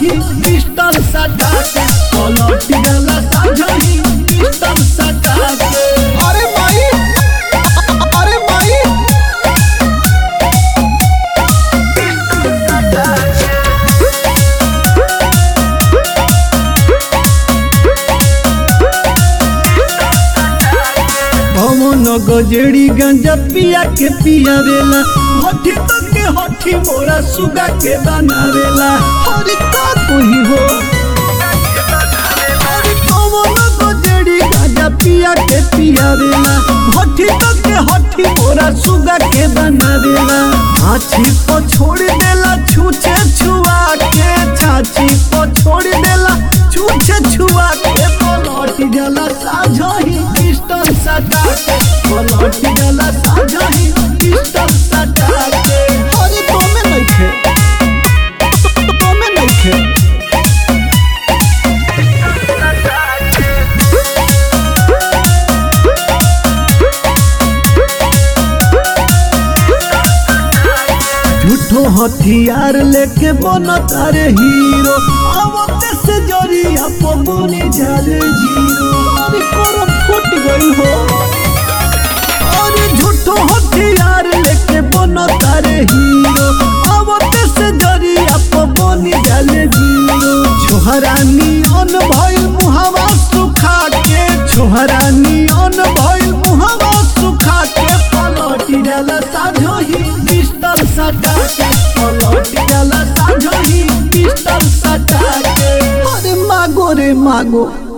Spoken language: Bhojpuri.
साझही पिस्टल सटा के पलट जाला साझही पिस्टल सटा के अरे माई अरे माई पवन गजेड़ी गंजा पिया के पियावेला हठी तो के हठी मोरा सुगा के बनावेला हरि का कोई हो हरि पवन गजेड़ी गंजा पिया के पियावेला हठी तो के हठी मोरा सुगा के बनावेला छाछी को छोड़ देला छूछे छुआ के छाछी को छोड़ देला छूछे छुआ के पलट जाला साझही पिस्टल सटा के पलट जाला साझही पिस्टल सटा के अरे तोमे नइखे तोमे नइखे झूठो हथियार लेके बनता रे हीरो आवते से जरिया पबनी जाले जीरो अरे करम फुट गई हो अरे झूठो हथियार लेके बनता रे हीरो आवते से जरिया पबनी जाले जीरो छोहरानी अन भइल मुहावा सुखा के छोहरानी अन भइल मुहावा सुखा के पलटी जाला साझही पिस्टल सटा के पलटी जाला साझही पिस्टल सटा के अरे मागो रे मागो